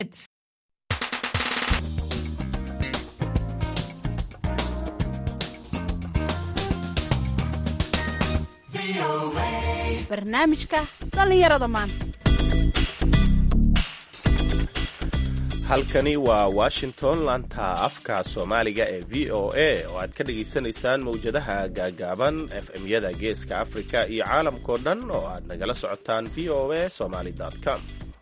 barnaamijka dhallinyarada maanta halkani waa washington laanta afka soomaaliga ee v o a oo aad ka dhagaysanaysaan mawjadaha gaagaaban fm-yada geeska afrika iyo caalamkao dhan oo aad nagala socotaan v o a somaly com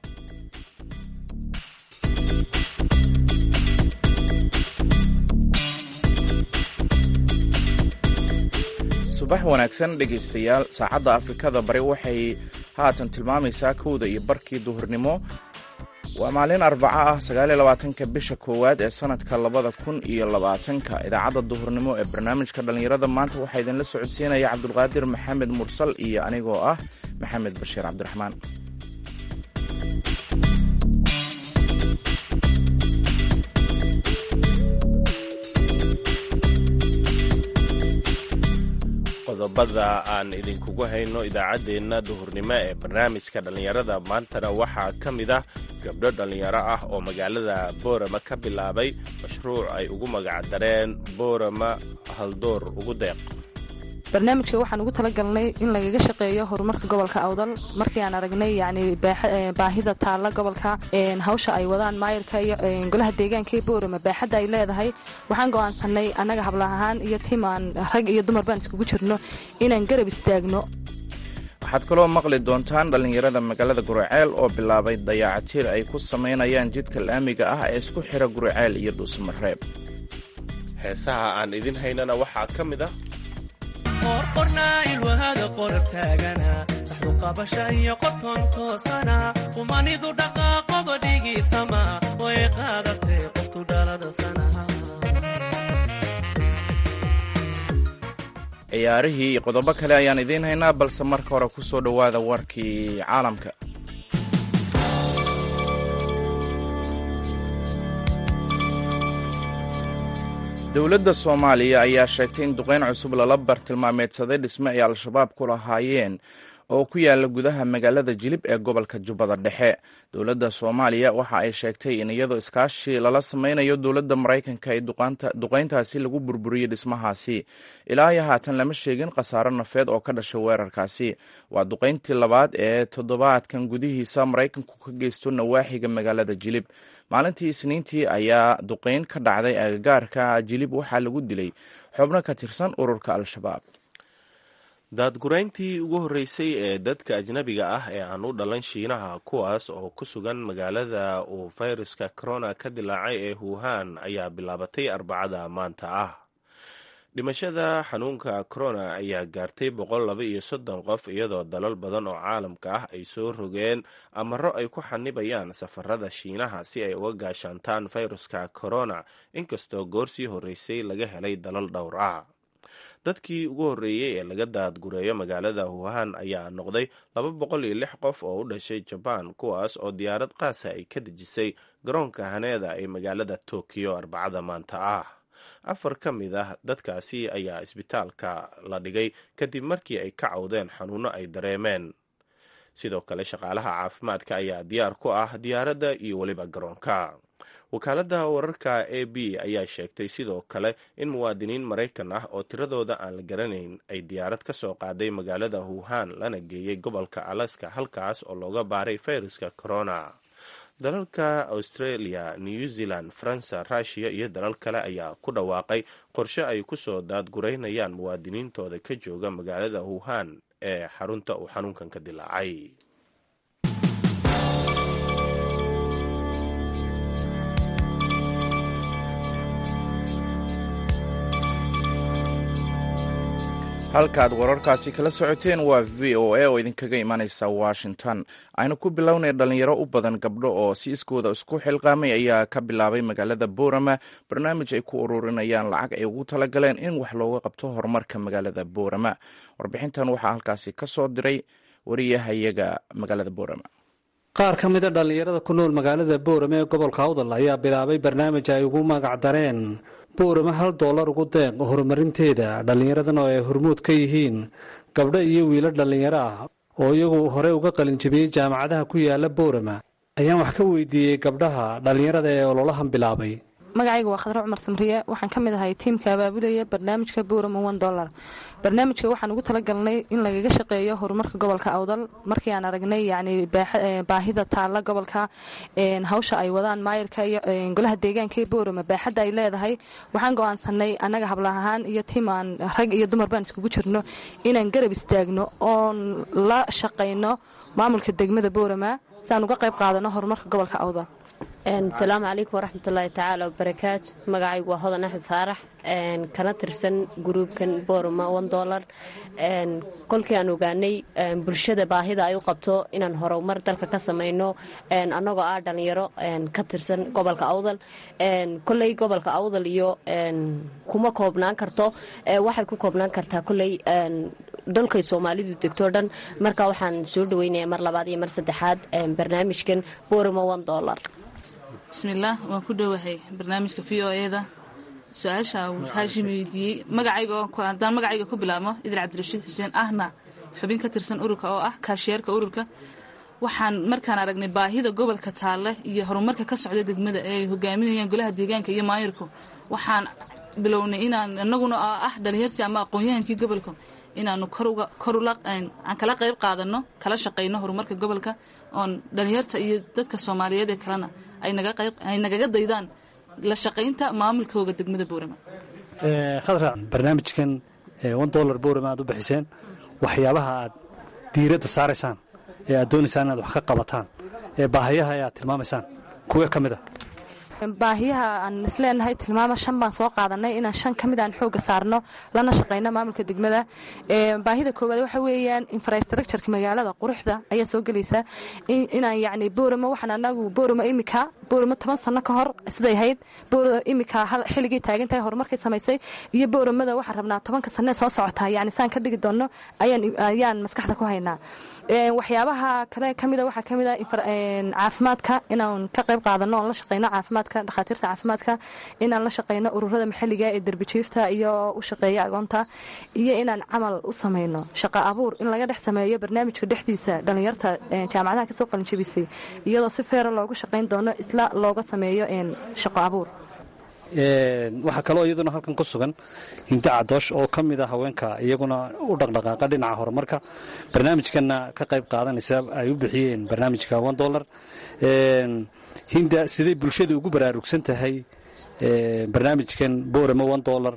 subax wanaagsan dhegaystayaal saacadda afrikada bari waxay haatan tilmaamaysaa kowda iyo barkii duhurnimo waa maalin arbaco ah sagaaliyolabaatanka bisha koowaad ee sanadka labada kun iyo labaatanka idaacadda duhurnimo ee barnaamijka dhallinyarada maanta waxaa idinla socodsiinaya cabdulqaadir maxamed mursal iyo anigoo ah maxamed bashiir cabdiraxmaan qodobada aan idinkugu hayno idaacaddeenna duhurnimo ee barnaamijka dhallinyarada maantana waxaa ka mid ah gabdho dhallinyaro ah oo magaalada boorama ka bilaabay mashruuc ay ugu magacdareen boorama haldoor ugu deeq barnaamijka waxaan ugu talagalnay in lagaga shaqeeyo horumarka gobolka awdal markii aan aragnay yani baahida taalla gobolka hawsha ay wadaan maayarka iyo golaha deegaanka ee boorama baaxadda ay leedahay waxaan go'aansanay annaga hablah ahaan iyo tim aan rag iyo dumar baan iskugu jirno inaan garab istaagno waxaad kaloo maqli doontaan dhallinyarada magaalada guriceel oo bilaabay dayaacatiir ay ku samaynayaan jidka laamiga ah ee isku xira guriceel iyo dhuusamareeb heesaha aan idin haynana waxaa ka mid ah qorqornaa ilwahada qorab taagana dhaxdu qabasha iyo qoton toosana qumanidu dhaqaaqoba dhigiidsama way qaadatay qoftu dhalada sanaha ciyaarihii iyo qodobo kale ayaan idiin haynaa balse marka hore ku soo dhowaada warkii caalamka dowladda soomaaliya ayaa sheegtay in duqeyn cusub lala bartilmaameedsaday dhisme ay al-shabaab ku lahaayeen oo ku yaala gudaha magaalada jilib ee gobolka jubbada dhexe dowladda soomaaliya waxa ay sheegtay in iyadoo iskaashi lala sameynayo dowladda maraykanka ee duqeyntaasi lagu burburiyey dhismahaasi ilaa iyo haatan lama sheegin khasaaro nafeed oo ka dhashay weerarkaasi waa duqeyntii labaad ee toddobaadkan gudihiisa maraykanku ka geysto nawaaxiga magaalada jilib maalintii isniintii ayaa duqeyn ka dhacday agagaarka jilib waxaa lagu dilay xubno ka tirsan ururka al-shabaab daadgurayntii ugu horreysay ee dadka ajnabiga ah ee aan u dhalan shiinaha kuwaas oo ku sugan magaalada uu fayruska corona ka dilaacay ee wuhan ayaa bilaabatay arbacada maanta ah dhimashada xanuunka corona ayaa gaartay boqol laba iyo soddon qof iyadoo dalal badan oo caalamka ah ay soo rogeen amaro ay ku xanibayaan safarada shiinaha si ay uga gaashaantaan fayruska corona inkastoo goorsii horreysay laga helay dalal dhowr ah dadkii ugu horreeyey ee laga daadgureeyo magaalada wuhan ayaa noqday laba boqol iyo lix qof oo u dhashay jabaan kuwaas oo diyaarad qaasa ay ka dejisay garoonka haneeda ee magaalada tokiyo arbacada maanta ah afar ka mid ah dadkaasi ayaa isbitaalka la dhigay kadib markii ay ka cawdeen xanuuno ay dareemeen sidoo kale shaqaalaha caafimaadka ayaa diyaar ku ah diyaaradda iyo weliba garoonka wakaaladda wararka a b ayaa sheegtay sidoo kale in muwaadiniin maraykan ah oo tiradooda aan la garanayn ay diyaarad ka soo qaaday magaalada wuhan lana geeyey gobolka alaska halkaas oo looga baaray fayruska corona dalalka australia new zealand faransa rushiya iyo dalal kale ayaa ku dhawaaqay qorshe ay kusoo daadguraynayaan muwaadiniintooda ka jooga magaalada wuhan ee xarunta uu xanuunkan ka dilaacay halkaaad wararkaasi kala socoteen waa v o a oo idinkaga imanaysa washington aynu ku bilownay dhallinyaro u badan gabdho oo si iskooda isku xilqaamay ayaa ka bilaabay magaalada boorama barnaamij ay ku ururinayaan lacag ay ugu talagaleen in wax looga qabto horumarka magaalada boorama warbixintan waxaa halkaasi ka soo diray wariyahayaga magaalada boorama qaar ka mida dhallinyarada ku nool magaalada boorame ee gobolka awdal ayaa bilaabay barnaamij ay ugu magac dareen boorama hal doolar ugu deeq horumarinteeda dhallinyaradan oo ay hormuud ka yihiin gabdho iyo wiilo dhallinyaro ah oo iyagu horey uga qalinjabiyey jaamacadaha ku yaala boorama ayaan wax ka weydiiyey gabdhaha dhallinyarada ee ololahan bilaabay magacayga waa khadre cumar samriye waxaan ka mid ahay tiimka abaabulaya barnaamijka buurama one dollar barnaamijka waxaan ugu talagalnay in lagaga shaqeeyo horumarka gobolka awdal markii aan aragnay yani baahida taalla gobolka hawsha ay wadaan maayirka iyo golaha deegaanka ee boorama baaxadda ay leedahay waxaan go-aansanay annaga habla ahaan iyo tiim aan rag iyo dumar baan iskugu jirno inaan garab istaagno oon la shaqayno maamulka degmada boorama si aan uga qayb qaadano horumarka gobolka awdal asalaamu calaykum waraxmatullaahi tacaala wabarakaatu magacaygu waa hodan axmed faarax kana tirsan gruubkan boorama on dolar kolkii aan ogaanay bulshada baahida ay u qabto inaan horumar dalka ka samayno annagoo ah dhallinyaro ka tirsan gobolka awdal koley gobolka awdal iyo kuma koobnaan karto waxay ku koobnaan kartaa koley dhalkay soomaalidu degto dhan marka waxaan soo dhaweynaya mar labaad iyo mar saddexaad barnaamijkan boorama on dolar bismillaah waan ku dhowahay barnaamijka v o eda su-aasha uu haashim weydiiyey magacaygahaddaan magacayga ku bilaabmo idil cabdirashiid xuseen ahna xubin ka tirsan ururka oo ah kaashiyeerka ururka waxaan markaan aragnay baahida gobolka taalle iyo horumarka ka socda degmada ee ay hogaaminayaan golaha deegaanka iyo maayirku waxaan bilownay inaan inaguna ah dhalinyartii ama aqoon-yahankii gobolka inaanu aan kala qayb qaadano kala shaqayno horumarka gobolka oon dhalinyarta iyo dadka soomaaliyeed ee kalena ay nagaga daydaan la shaqaynta maamulkooga degmada boorama khadra barnaamijkan on dolar boorama aad u bixiseen waxyaabaha aad diiradda saaraysaan ee aad doonaysaan inaad wax ka qabataan ee baahayaha ee aad tilmaamaysaan kuwe ka mid a baahiyaha aan isleenahay tilmaama shan baan soo qaadanay inaan shan ka mid aan xooga saarno lana shaqayno maamulka degmada baahida koowaad waxa weeyaan infrastructureka magaalada quruxda ayaa soo gelaysa inaan yacni boorama waxaan anagu boorama imika boorama toban sano ka hor siday ahayd imika xilligii taagan tahay horumarkay samaysay iyo booramada waxaan rabnaa tobanka sanee soo socotaa yani saan ka dhigi doonno ayaan maskaxda ku haynaa waxyaabaha kale kamida waxaa kamida caafimaadka inaan ka qayb qaadano oon la shaqayno caafimaadka dhakhaatiirta caafimaadka inaan la shaqayno ururada maxalliga ee derbijiifta iyo u shaqeeya agoonta iyo inaan camal u samayno shaqo abuur in laga dhex sameeyo barnaamijka dhexdiisa dhallinyarta jaamacadaha kasoo qalinjabisay iyadoo si feera loogu shaqayn doono isla looga sameeyo shaqo abuur waxaa kaloo iyaduna halkan ku sugan hinda cadoosh oo ka mid a haweenka iyaguna u dhaqdhaqaaqa dhinaca horumarka barnaamijkanna ka qayb qaadanaysa ay u bixiyeen barnaamijka on dolar hinda siday bulshada ugu baraarugsan tahay barnaamijkan boorama on dolar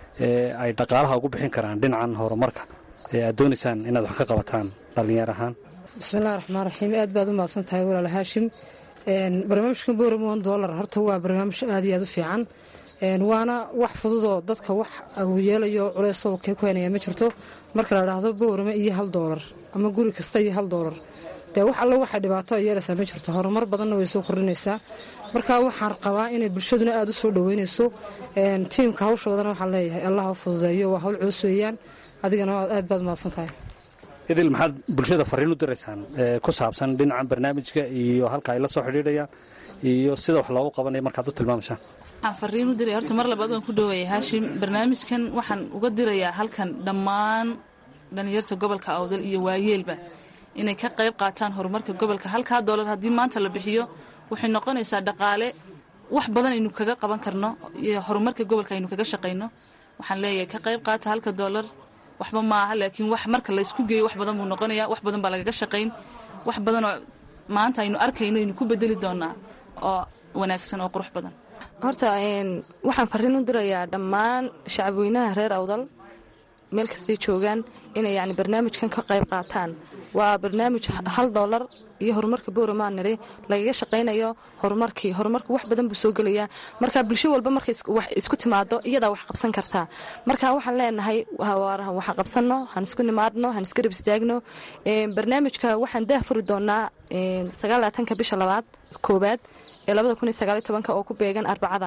ay dhaqaalaha ugu bixin karaan dhinacan horumarka ee aad doonaysaan inaad wax ka qabataan dhallinyar ahaan bismillahi raxmaan raxiim aad baad u mahadsan tahay walaal haashim barnaamijkan boorama on dolar horta waa barnaamij aad iyo aad u fiican waana wax fududoo dadka wax uu yeelayo culeysoo kee ku haynaya ma jirto marka la dhaahdo boorama iyo hal doolar ama guri kasta iyo hal doolar dee wax alle waxay dhibaato ay yeelaysaa ma jirto horumar badanna way soo kordhinaysaa marka waxaan qabaa inay bulshaduna aad u soo dhoweynayso tiimka hawshoodana waxaan leeyahay allah ha fududeeyo waa hawl culus weeyaan adigana aad baad mahadsan tahay idil maxaad bulshada fariin u diraysaan ku saabsan dhinacan barnaamijka iyo halka ay la soo xidhiidhayaan iyo sida wax loogu qabanaya markaad u tilmaamaysaan waxaan fariin u diraya horta mar labaad waan ku dhowaya haashim barnaamijkan waxaan uga dirayaa halkan dhammaan dhallinyarta gobolka awdal iyo waayeelba inay ka qayb qaataan horumarka gobolka halkaa doolar haddii maanta la bixiyo waxay noqonaysaa dhaqaale wax badan aynu kaga qaban karno iyo horumarka gobolka aynu kaga shaqayno waxaan leeyahay ka qayb qaata halka doolar waxba maaha laakiin wax marka laysku geeyo wax badan buu noqonaya wax badan baa lagaga shaqayn wax badanoo maanta aynu arkayno aynu ku bedeli doonaa oo wanaagsan oo qurux badan horta waxaan fariin u dirayaa dhammaan shacabweynaha reer awdal meel kastay joogaan inay yani barnaamijkan ka qayb qaataan waa barnaamij hal doolar iyo horumarka boorama nidhi lagaga shaqaynayo horumarkii horumarku wax badan buu soo gelayaa marka bulsho walba markay wax isku timaado iyadaa wax qabsan kartaa marka waxaan leenahay waxaan qabsanno han isku nimaadno han isgarab istaagno barnaamijka waxaan daah furi doonaa sagaalaatanka bisha labaad koowaad ee labada kun iyo sagaaliyo tobanka oo ku beegan arbacada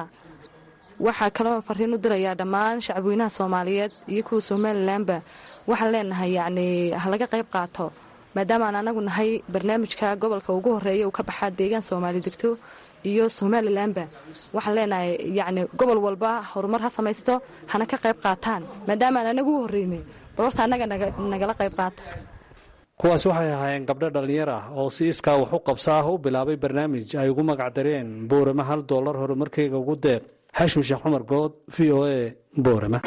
waxaa kaloo fariin u dirayaa dhammaan shacabweynaha soomaaliyeed iyo kuwa somalilanba waxaan leenahay yacni halaga qayb qaato maadaamaan anagu nahay barnaamijka gobolka ugu horeeya uu ka baxaa deegaan soomaali degto iyo somalilanba waxaan leenahay yacni gobol walba horumar ha samaysto hana ka qayb qaataan maadaamaan anagu u horreynay balorta annaga nagala qayb qaata kuwaasi waxay ahaayeen gabdho dhallinyar ah oo si iskaa wax u qabsa ah u bilaabay barnaamij ay ugu magac dareen boorama hal dollar horumarkeyga ugu deeq xashim sheekh cumar good v o a boorama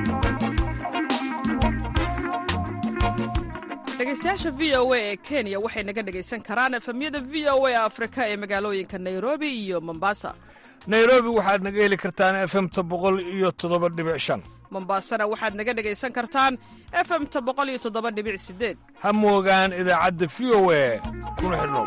dhegeystayaasha v o a ee kenya waxay naga dhegaysan karaan efemyada v o a afrika ee magaalooyinka nairobi iyo mombasa nairobi waxaad naga heli kartaan efemta boqol iyo toddoba dhibic shan mombasana waxaad naga dhegaysan kartaan efemta boqol iyo toddoba dhibic sideed ha moogaan idaacadda v o a kuna xidhnow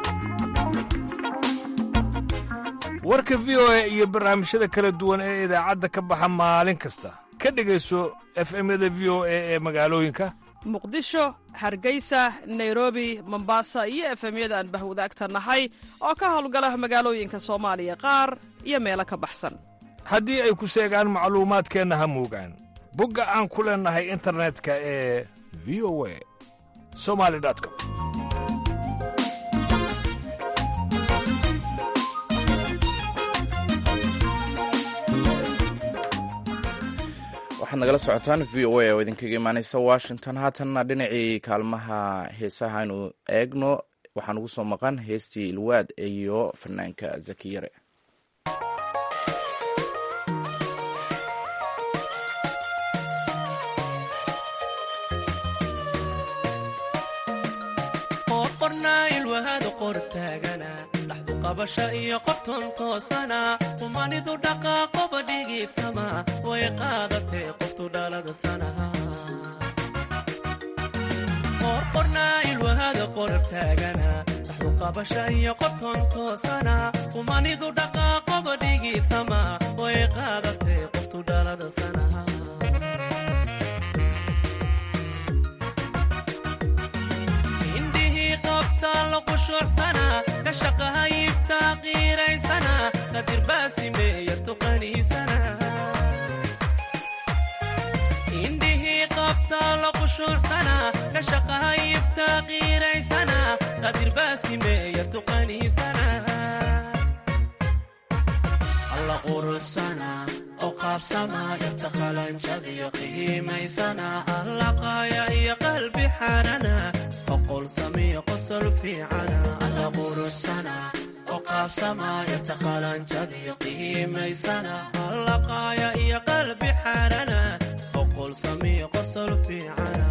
warka v o a iyo barnaamijyada kala duwan ee idaacadda ka baxa maalin kasta ka dhegayso efemyada v o a ee magaalooyinka muqdisho hargeysa nairobi mombasa iyo efemyada aan bahwadaagta nahay oo ka howlgala magaalooyinka soomaaliya qaar iyo meelo ka baxsan haddii ay ku seegaan macluumaadkeenna ha moogaan bogga aan ku leennahay internetka ee v o a somali com waxaad nagala socotaan v o a oo idinkaga imaaneysa washington haatanna dhinacii kaalmaha heesaha aynu eegno waxaan ugu soo maqan heestii ilwaad iyo fanaanka zakiyare qabasha iyo qobton toosana qumanidu dhaqaaqoba dhigiidsama way qaadatee qoftu dhalada sanaha qorqornaa ilwahada qorab taagana dhaxdu qabasha iyo qobton toosana qumanidu dhaqaaqoba dhigiidsama way qaadatee qoftu dhalada sanaha kashaqahayibtaa qiiraysana qadirbaasimeeya tuqaniisana indhihii qabtaa la qushuucsana kashaqahayibtaa qiiraysana qadirbaasimeeya tuqaniisana alla quruxsana oo qaabsama inta qalanjadiyo qiimaysana allaqaaya iyo qalbi xarana oqol samiyo qosol fiicana alla quruxsana oo qaabsama inta qalanjadiyo qiimaysana allaqaaya iyo qalbi xarana oqol samiyo qosol fiicana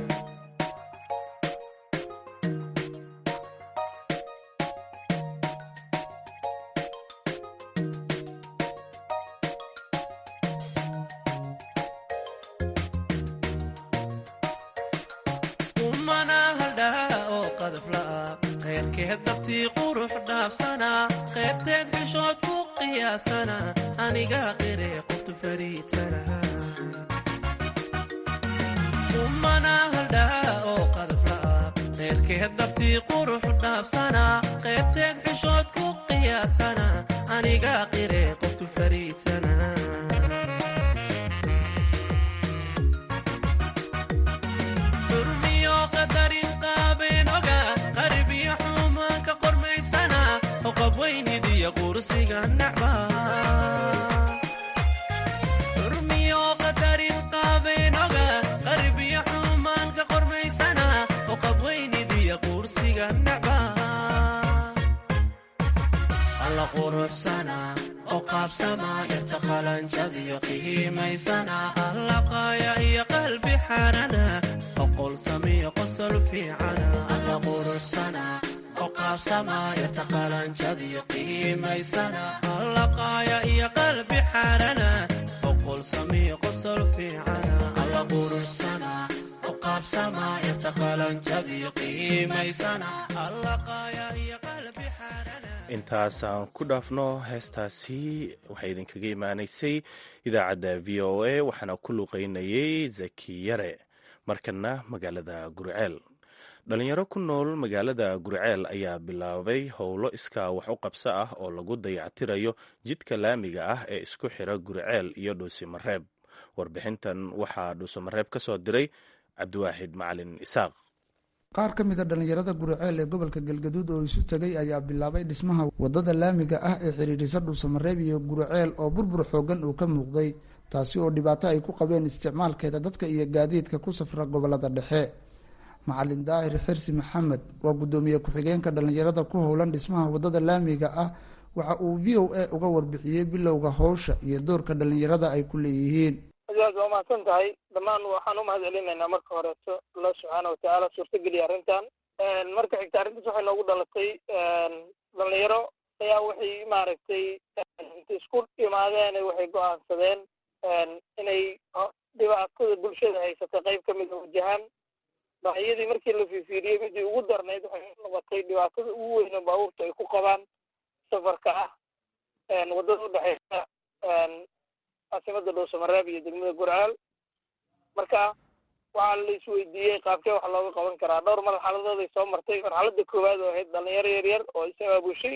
qaybteed xishood ku qiyaasana aniga qire qoftu fariidsana umana haldhaa oo qadafla'a qayrkeed dabtii qurux dhaafsana qaybteed xishood ku qiyaasana aniga qire qoftu fariidsana urmiyo qadarin qaabeynoga qarbiyo xumaanka qormaysana oo qabweynidiya quursiga nacba alla quruxsana oo qaabsama yarta qalanjadiyo qiimaysana allaqaaya iyo qalbi xarana oqol samiyo qosol fiicana alla quruxsana qaabsamayarta qalanjadiyo qiimaysana allaqaaya iyo qalbi xarana oqol samiyo qosol fiicana alla quruxsana qaabsamayarta qalanjadiyo qiimaysana allaqaaya iyo qalbi xarana intaas aan ku dhaafno heestaasi waxay idinkaga imaanaysay idaacadda v o a waxaana ku luqeynayay zakiyare markana magaalada gurceel dhalinyaro ku nool magaalada gurceel ayaa bilaabay howlo iskaa wax u qabso ah oo lagu dayactirayo jidka laamiga ah ee isku xira gurceel iyo dhuusimareeb warbixintan waxaa dhuusamareeb ka soo diray cabdiwaaxid macalin isaaq qaar ka mid a dhallinyarada gurceel ee gobolka galgaduud oo isu tegay ayaa bilaabay dhismaha wadada laamiga ah ee xidhiidhisa dhuusamareeb iyo gurceel oo burbur xoogan uu ka muuqday taasi oo dhibaato ay ku qabeen isticmaalkeeda dadka iyo gaadiidka ku safra gobolada dhexe macalin daahir xirsi maxamed waa guddoomiye ku-xigeenka dhallinyarada ku howlan dhismaha wadada laamiga ah waxa uu v o a uga warbixiyey bilowga howsha iyo doorka dhallinyarada ay ku leeyihiin aad waa mahadsan tahay dhammaan waxaan u mahad celinaynaa marka horeeto allah subxaana watacaala suurtageliya arrintan marka xigta arrintaas waxay noogu dhalatay dhalinyaro ayaa waxay maaragtay inta isku imaadeen waxay go-aansadeen inay dhibaatada bulshada haysata qayb ka mida wajahaan baahiyadii markii la fiifiiriyey midii ugu darnayd waxay noqotay dhibaatada ugu weyn oo baabuurta ay ku qabaan safarka ah waddada udhexeysa caasimada dhowsamareeb iyo degmada gurcaal marka waxaa la isweydiiyey qaabkee wax looga qaban karaa dhowr marxaladood ay soo martay marxaladda koowaad oo ahayd dhalinyaro yar yar oo is abaabushay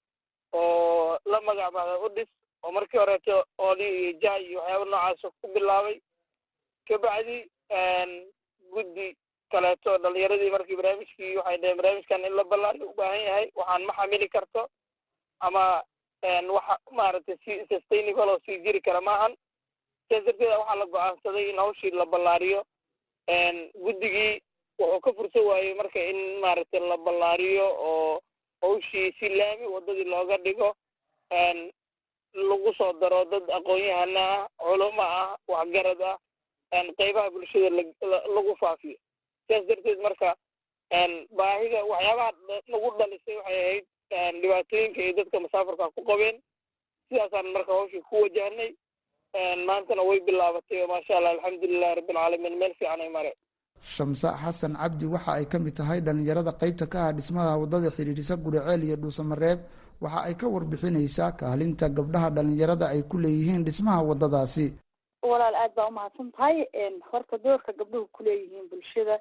oo la magacbaada udhis oo markii horeeto ooli iyo jaay iyo waxyaaba noocaas ku bilaabay kabacdi guddi kaleeto dhalinyaradii markii barnaamijkii waxay dhaheen barnaamijkan in la ballaariyo u baahan yahay waxaan ma xamili karto ama waxa maaragtay si sustainable oo sii jiri kara maahan sidaas darteeda waxaa la go-aansaday in hawshii la ballaariyo guddigii wuxuu ka fursan waayey marka in maaragtay la ballaariyo oo hawshii si laami waddadii looga dhigo lagu soo daro dad aqoon-yahana ah culamo ah waxgarad ah qeybaha bulshada lagu faafiyo sidaas darteed marka baahida waxyaabaha nagu dhalisay waxay ahayd dhibaatooyinka ay dadka masaafarka ku qabeen sidaasaan marka hawshii ku wajahnay maantana way bilaabatay oo maasha allah alxamdulilahi rabbilcaalamiin meel fiican ay mareen shamse xasan cabdi waxa ay ka mid tahay dhallinyarada qeybta ka ah dhismaha waddada xidhiidhisa guriceel iyo dhuusamareeb waxa ay ka warbixinaysaa kaalinta gabdhaha dhallinyarada ay ku leeyihiin dhismaha waddadaasi walaal aad baa umahadsan tahay horta doorka gabdhuhu kuleeyihiin bulshada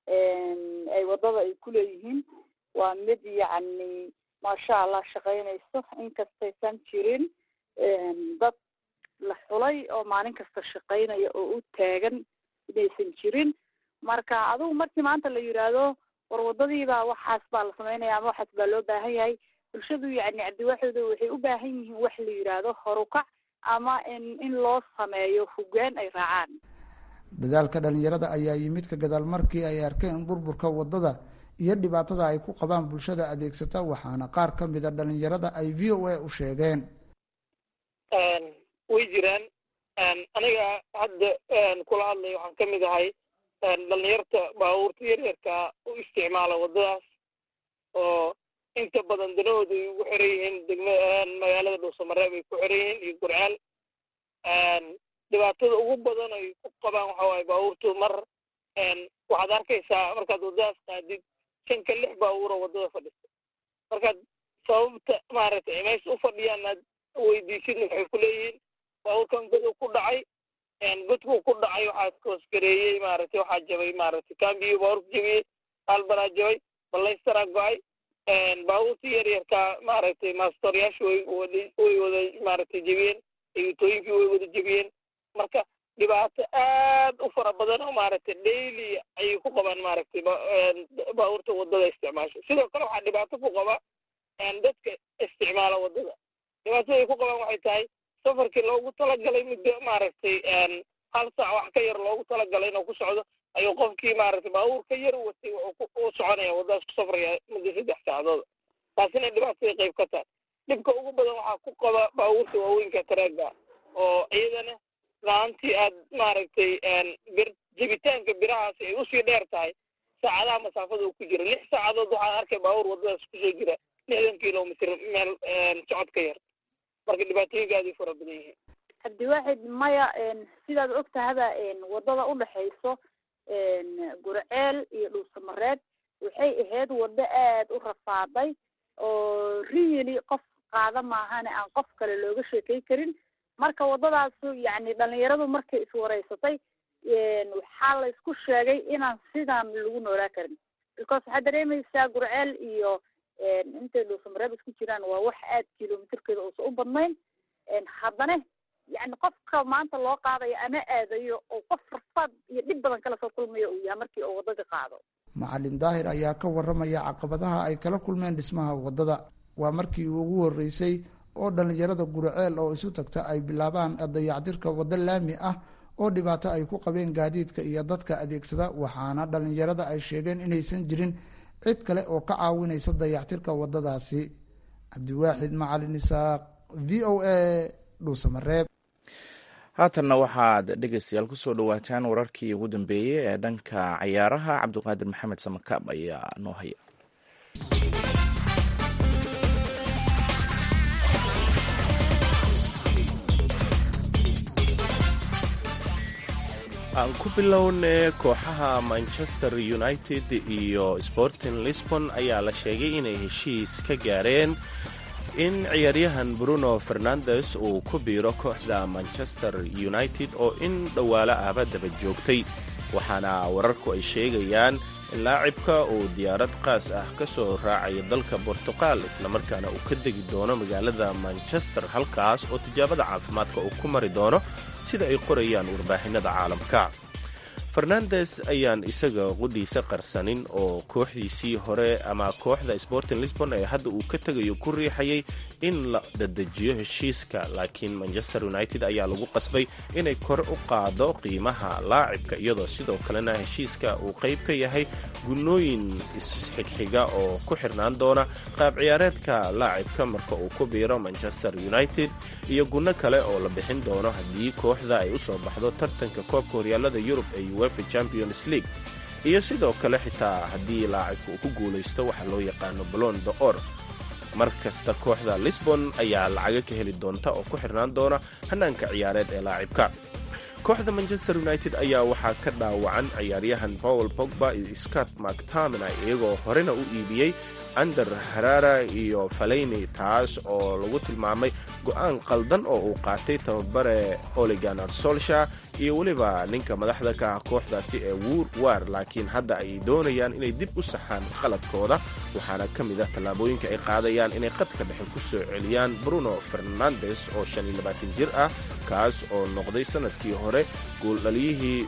ay waddada ay kuleeyihiin waa mid yacni maasha allah shaqaynayso inkastaysan jirin dad la xulay oo maalin kasta shaqaynaya oo u taagan inaysan jirin marka adigu markii maanta la yidhaahdo war waddadiibaa waxaas baa la samaynaya ama waxaas baa loo baahan yahay bulshadu yacni cabdiwaxooda waxay u baahan yihiin wax la yidhaahdo horukac ama in in loo sameeyo hoggaan ay raacaan dadaalka dhalinyarada ayaa yimid ka gadaal markii ay arkeen burburka waddada iyo dhibaatada ay ku qabaan bulshada adeegsata waxaana qaar ka mida dhalinyarada ay v o a u sheegeen way jiraan aniga hadda kula hadlay waxaan ka mid ahay dhalinyarta baabuurta yaryarka u isticmaala waddadaas oo inta badan danahooda ay ugu xiran yihiin degma magaalada dhuusamareeb ay ku xiran yihiin iyo gurcaal dhibaatada ugu badan ay ku qabaan waxa waaye baabuurtu mar waxaad arkaysaa markaad waddadaas qaadid shanka lix baabuuro waddada fadhista markaad sababta maaragtay meesha u fadhiyaan aad weydiisidna waxay ku leeyihiin baabuurkan godow ku dhacay godkuu ku dhacay waxaa koosgareeyey maaragtay waxaa jabay maaragtay kambiyo baabuurka jabiyey albanaa jabay balaystaraa go-ay baabuurtii yaryarkaa maaragtay maastoryaashu way wada way wada maaragtay jebiyeen eegitooyinkii way wada jebiyeen marka dhibaato aad u fara badan oo maaragtay daily ayay ku qabaan maaragtay baabuurta waddada isticmaasho sidoo kale waxaa dhibaato ku qaba dadka isticmaala waddada dhibaatada ay ku qabaan waxay tahay safarkii loogu talagalay muddo maaragtay hal saac wax ka yar loogu talagalay inuu ku socdo ayuu qofkii maaragtay baabuur ka yar watay wuxuu u soconaya waddadaas ku safraya muddo saddex saacadood taasina dhibaatada qayb ka tahay dhibka ugu badan waxaa ku qaba baabuurta waaweynka taraaga oo iyadana laantii aad maaragtay bir jebitaanka birahaasi ay usii dheer tahay saacadaha masaafada uu ku jira lix saacadood waxaan arkay baabuur waddadaas kusoo jira lixdan kilomitr meel socod ka yar marka dhibaatooyinka aad ay fara badan yihiin cabdiwaaxid maya sidaad og tahaba waddada udhexayso gurceel iyo dhuusamareed waxay ahayd waddo aad u rafaaday oo really qof qaada maahane aan qof kale looga sheekay karin marka waddadaasu yacni dhalinyaradu markay iswareysatay waxaa la isku sheegay inaan sidan lagu noolaa karin because waxaad dareemaysaa gurceel iyo intay dhuusamareeb isku jiraan waa wax aad kilomitrkeeda uusa u badnayn haddana yani qofka maanta loo qaadayo ama aadayo oo qof rafaad iyo dhib badan kala soo kulmayo uu yahay markii uu waddada qaado macalin daahir ayaa ka waramaya caqabadaha ay kala kulmeen dhismaha waddada waa markii ugu horreysay oo dhallinyarada guriceel oo isu tagta ay bilaabaan dayactirka waddo laami ah oo dhibaato ay ku qabeen gaadiidka iyo dadka adeegsada waxaana dhalinyarada ay sheegeen inaysan jirin cid kale oo ka caawinaysa dayactirka wadadaasi cabdiwaaxid macalin isaaq v o a dhuusamareeb haatanna waxaad dhegeystayaal kusoo dhawaataan wararkii ugu dambeeyey ee dhanka cayaaraha cabdiqaadir maxamed samakaab ayaa noo haya aan ku bilowne kooxaha manchester united iyo sporting lisbon ayaa la sheegay inay heshiis ka gaareen in ciyaaryahan bruno fernandes uu ku biiro kooxda manchester united oo in dhowaalo ahba daba joogtay waxaana wararku ay sheegayaan in laacibka uu diyaarad qaas ah ka soo raacaya dalka bortuqal islamarkaana uu ka degi doono magaalada manchester halkaas oo tijaabada caafimaadka uu ku mari doono sida ay qorayaan warbaahinada caalamka fernandes ayaan isaga qudhiisa qarsanin oo kooxdiisii hore ama kooxda sporting lisbon ee hadda uu ka tegayo ku riixayay in la dadejiyo heshiiska laakiin manchester united ayaa lagu qasbay inay kor u qaado qiimaha laacibka iyadoo sidoo kalena heshiiska uu qayb ka yahay gunnooyin isxigxiga oo ku xirnaan doona qaab ciyaareedka laacibka marka uu ku biiro manchester united iyo gunno kale oo la bixin doono haddii kooxda ay u soo baxdo tartanka koobka horyaalada yurub ee uefa champions league iyo sidoo kale xitaa haddii laacibka uu ku guulaysto waxa loo yaqaano balon de or mar kasta kooxda lisbon ayaa lacaga ka heli doonta oo ku xirnaan doona hanaanka ciyaareed ee laacibka kooxda manchester united ayaa waxaa ka dhaawacan ciyaaryahan paul pogba iyo scott mactamina iyagoo horena u iibiyey ander harara iyo faleyni taas oo lagu tilmaamay go-aan qaldan oo uu qaatay tababare oliganar solsha iyo weliba ninka madaxda ka ah kooxdaasi ee wuur waar laakiin hadda ay doonayaan inay dib u saxaan qaladkooda waxaana ka mid ah tallaabooyinka ay qaadayaan inay qadka dhexe ku soo celiyaan bruno fernandes oo jir ah kaas oo noqday sanadkii hore gooldhaliyihii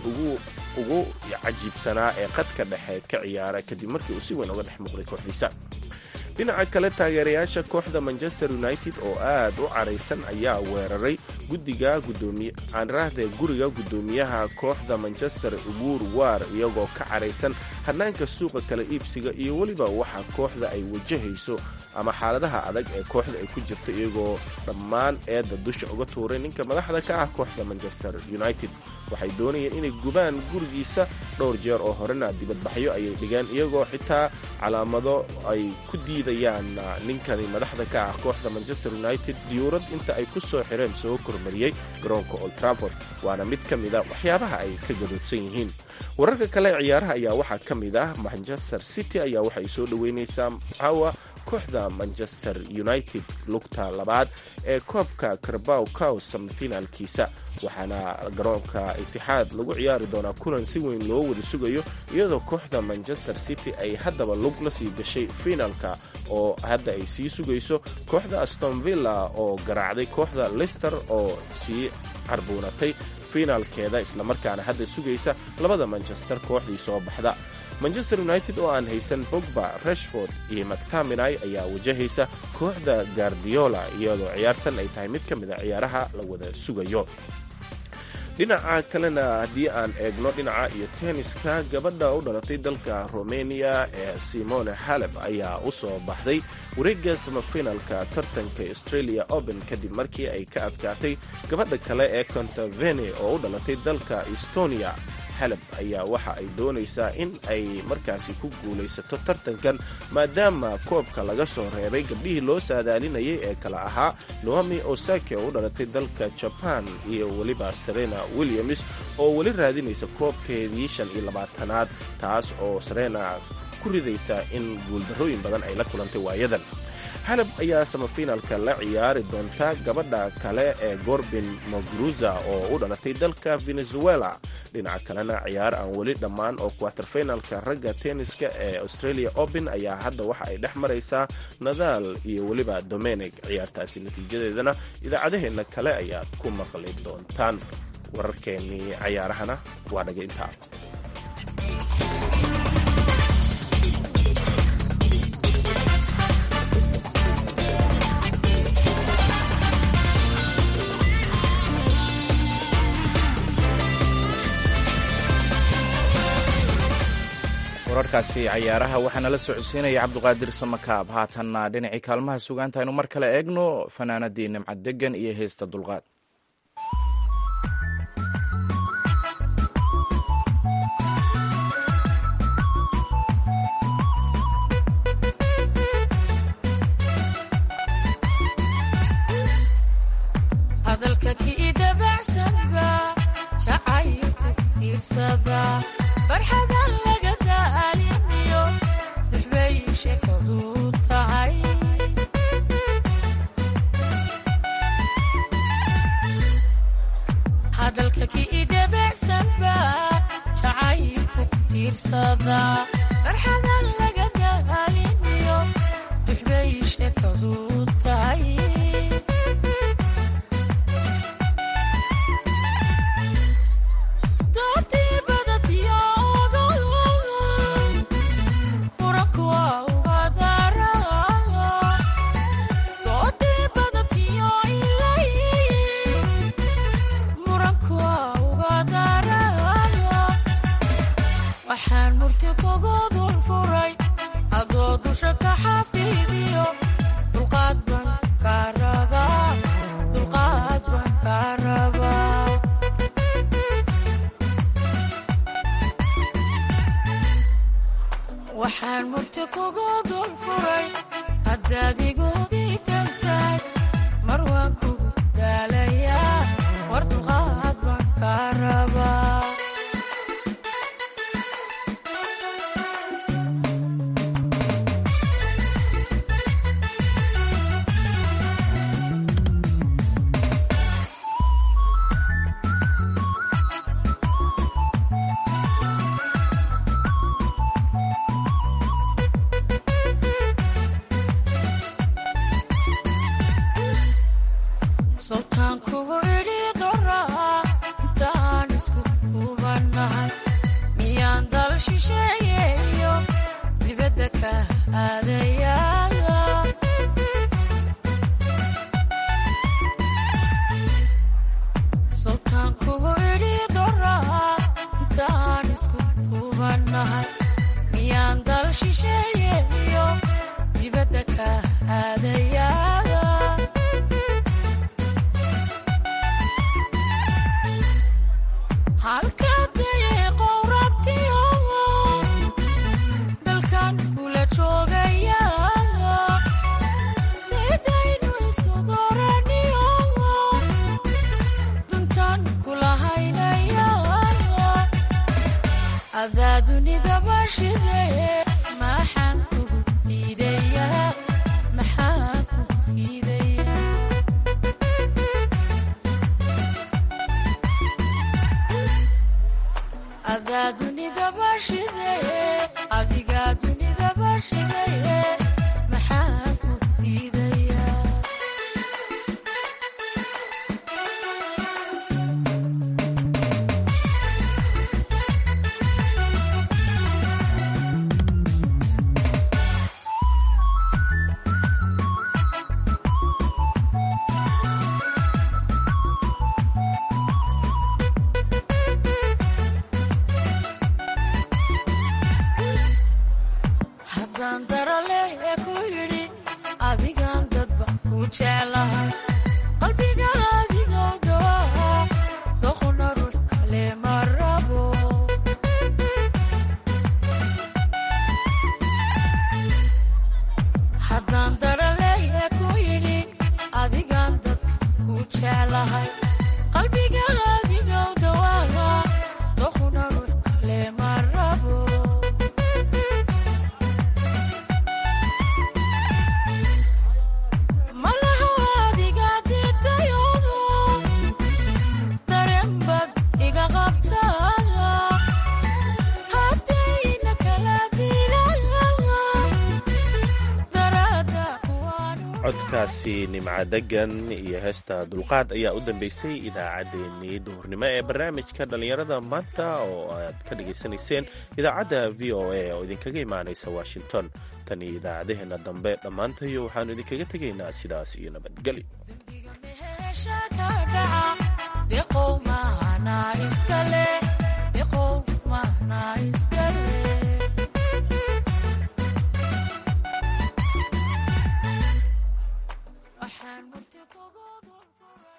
ugu cajiibsanaa ee qadka dhexe ka ciyaara kadib markii uu si weyn uga dhex muuqday kooxdiisa dhinaca kale taageerayaasha kooxda manchester united oo aad u caraysan ayaa weeraray guddiga aanraahda guriga guddoomiyaha kooxda manchester uguur waar iyagoo ka caraysan hanaanka suuqa kala iibsiga iyo weliba waxa kooxda ay wajahayso ama xaaladaha adag ee kooxda ay ku jirto iyagoo dhammaan eedda dusha uga tuuray ninka madaxda ka ah kooxda manchester united waxay doonayeen inay gubaan gurigiisa dhowr jeer oo horena dibadbaxyo ayay dhigeen iyagoo xitaa calaamado ay ku diidayaan ninkani madaxda ka ah kooxda manchester united diyuurad inta ay ku soo xireen soo kormariyey garoonka old trafford waana mid ka mid a waxyaabaha ay ka gadoodsan yihiin wararka kale ciyaaraha ayaa waxaa ka mid ah manchester city ayaa waxay soo dhoweynaysaa caawa kooxda manchester united lugta labaad ee koobka karbaw cow samifinaalkiisa waxaana garoonka itixaad lagu ciyaari doonaa kulan si weyn loo wada sugayo iyadoo kooxda manchester city ay haddaba lug la sii gashay finaalka oo hadda ay sii sugayso kooxda astonvilla oo garaacday kooxda lister oo sii carbuunatay finaalkeeda islamarkaana hadda sugaysa labada manchester kooxdii soo baxda manchester united oo aan haysan bogba rashford iyo mactaminai ayaa wajahaysa kooxda gardiola iyadoo ciyaartan ay tahay mid ka mid a ciyaaraha la wada sugayo dhinaca kalena haddii aan eegno dhinaca iyo tenniska gabadha u dhalatay dalka romania ee simone haleb ayaa u soo baxday wareegga samafinalka tartanka australia open kadib markii ay ka adkaatay gabadha kale ee contavene oo u dhalatay dalka estonia haleb ayaa waxa ay doonaysaa in ay markaasi ku guulaysato tartankan maadaama koobka laga soo reebay gabdhihii loo saadaalinayay ee kala ahaa noami osake oo u dhalatay dalka jaban iyo weliba serena williams oo weli raadinaysa koobkeedii shan iyo labaatanaad taas oo serena ku ridaysa in guuldarrooyin badan ay la kulantay waayadan haleb ayaa samafinaalka la ciyaari doonta gabadha kale ee gorbin mogruza oo u dhalatay dalka venezuela dhinaca kalena ciyaar aan weli dhammaan oo quaterfinalka ragga tenniska ee australia open ayaa hadda waxa ay dhex maraysaa nadal iyo weliba domenig ciyaartaasi natiijadeedana idaacadaheenna kale ayaad ku maqli doontaan wararkeennii cayaarahana waa dhaga intaa wararkaasi cayaaraha waxaana la socodsiinaya cabduqaadir samakaab haatanna dhinacii kaalmaha sugaanta aynu mar kale eegno fanaanadii nimcad degan iyo heesta dulqaad hadalka kii dabacsanba jacaylku tiirsada farxadan laga daaliniyo duxbay sheekadu tahay hadalka kii dabacsanba jacaylku tiirsada farxadan laga daaliniyo duxbay sheekadu tahay waxaan murti kugu dul furay adoo dusha ka xafiidiyo dulqaad ban ka rabaa dulqaad ban ka rabaa waxaan murti kugu dul furay haddaad igu diidan tahay mar waan kugu daalayaa war dulqaad baan ka rabaa sultaan kugu idhi doraa intaan isku kubannahay miyaan dal shisheeyeeyo dibadda ka aadayaa sultaan kugu idhi doraa intaan isku kubannahay miyaan dal shisheeyeeyo dibadda ka aadayaa halkadee qowrabtiyo dalkan kula joogaya sidaynu isu dooraniyo duntan kula haynaya adaa dunida bashidee maxaan kugu diidaya maxaan kugu diidaya adaa dunida bashidee adigaa dunida bashidee maxaa ku diidaya haddaan darale ku yidhi adigaan dadba ku jeclahay qalbiga adigow dawaa doqona ruux kale ma rabo haddaan darale ku yidhi adigaan dadka ku jeclahay qalbiga adigow dawaa doqona ruux kale ma rabo malaha adiga diidayodo dareenbad iga qabta haddayna kala dilaya darada codkaasi nimca degan iyo heesta dulqaad ayaa u dambeysay idaacaddeenii duhurnimo ee barnaamijka dhallinyarada maanta oo aad ka dhagaysanayseen idaacadda v o a oo idinkaga imaanaysa washington tan iyo idaacadaheenna dambe dhammaantayo waxaannu idinkaga tegaynaa sidaas iyo nabadgelyo hesha ka